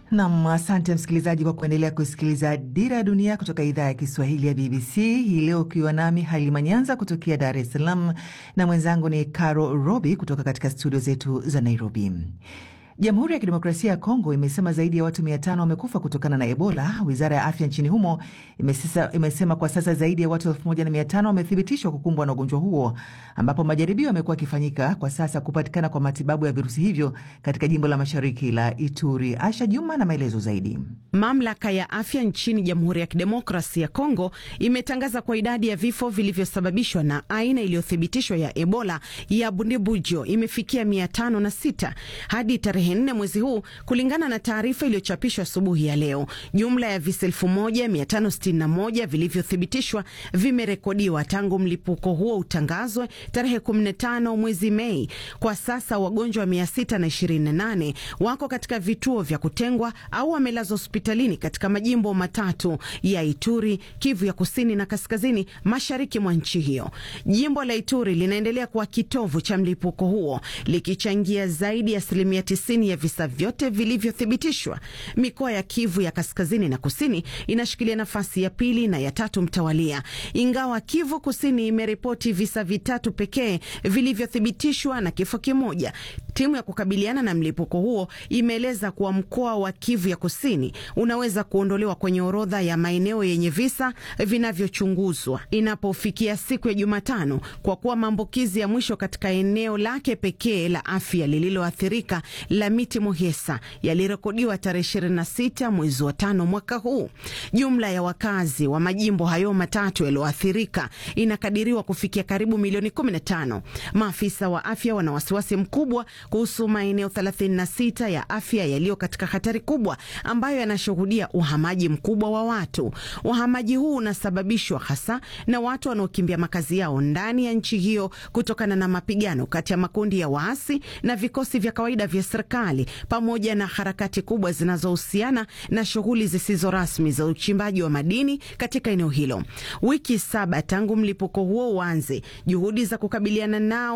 Nam, asante msikilizaji kwa kuendelea kusikiliza Dira ya Dunia kutoka idhaa ya Kiswahili ya BBC hii leo, ukiwa nami Halima Nyanza kutokea Dar es Salaam na mwenzangu ni Caro Robi kutoka katika studio zetu za Nairobi. Jamhuri ya Kidemokrasia ya Kongo imesema zaidi ya watu mia tano wamekufa kutokana na Ebola. Wizara ya afya nchini humo imesisa, imesema kwa sasa zaidi ya watu elfu moja na mia tano wamethibitishwa kukumbwa na ugonjwa huo, ambapo majaribio yamekuwa yakifanyika kwa sasa kupatikana kwa matibabu ya virusi hivyo katika jimbo la mashariki la Ituri. Asha Juma na maelezo zaidi. Mamlaka ya afya nchini Jamhuri ya Kidemokrasia ya Kongo imetangaza kwa idadi ya vifo vilivyosababishwa na aina iliyothibitishwa ya Ebola ya Bundibujo imefikia mia tano na sita hadi tarehe nne mwezi huu, kulingana na taarifa iliyochapishwa asubuhi ya leo. Jumla ya visa elfu moja mia tano sitini na moja vilivyothibitishwa vimerekodiwa tangu mlipuko huo utangazwe tarehe 15 mwezi Mei. Kwa sasa wagonjwa 628 wako katika vituo vya kutengwa au wamelazwa hospitalini katika majimbo matatu ya Ituri, Kivu ya kusini na kaskazini mashariki mwa nchi hiyo. Jimbo la Ituri linaendelea kuwa kitovu cha mlipuko huo likichangia zaidi ya asilimia 90 ya visa vyote vilivyothibitishwa. Mikoa ya Kivu ya kaskazini na kusini inashikilia nafasi ya pili na ya tatu mtawalia, ingawa Kivu kusini imeripoti visa vitatu pekee vilivyothibitishwa na kifo kimoja. Timu ya kukabiliana na mlipuko huo imeeleza kuwa mkoa wa Kivu ya kusini unaweza kuondolewa kwenye orodha ya maeneo yenye visa vinavyochunguzwa inapofikia siku ya Jumatano, kwa kuwa maambukizi ya mwisho katika eneo lake pekee la afya lililoathirika la Miti Muhesa yalirekodiwa tarehe 26 mwezi wa tano mwaka huu. Jumla ya wakazi wa majimbo hayo matatu yaliyoathirika inakadiriwa kufikia karibu milioni 15. Maafisa wa afya wana wasiwasi mkubwa kuhusu maeneo 36 ya afya yaliyo katika hatari kubwa ambayo yanashuhudia uhamaji mkubwa wa watu. Uhamaji huu unasababishwa hasa na watu wanaokimbia makazi yao ndani ya nchi hiyo kutokana na mapigano kati ya makundi ya waasi na vikosi vya kawaida vya serikali pamoja na harakati kubwa zinazohusiana na shughuli zisizo rasmi za uchimbaji wa madini katika eneo hilo. Wiki saba tangu mlipuko huo uanze, juhudi za kukabiliana nao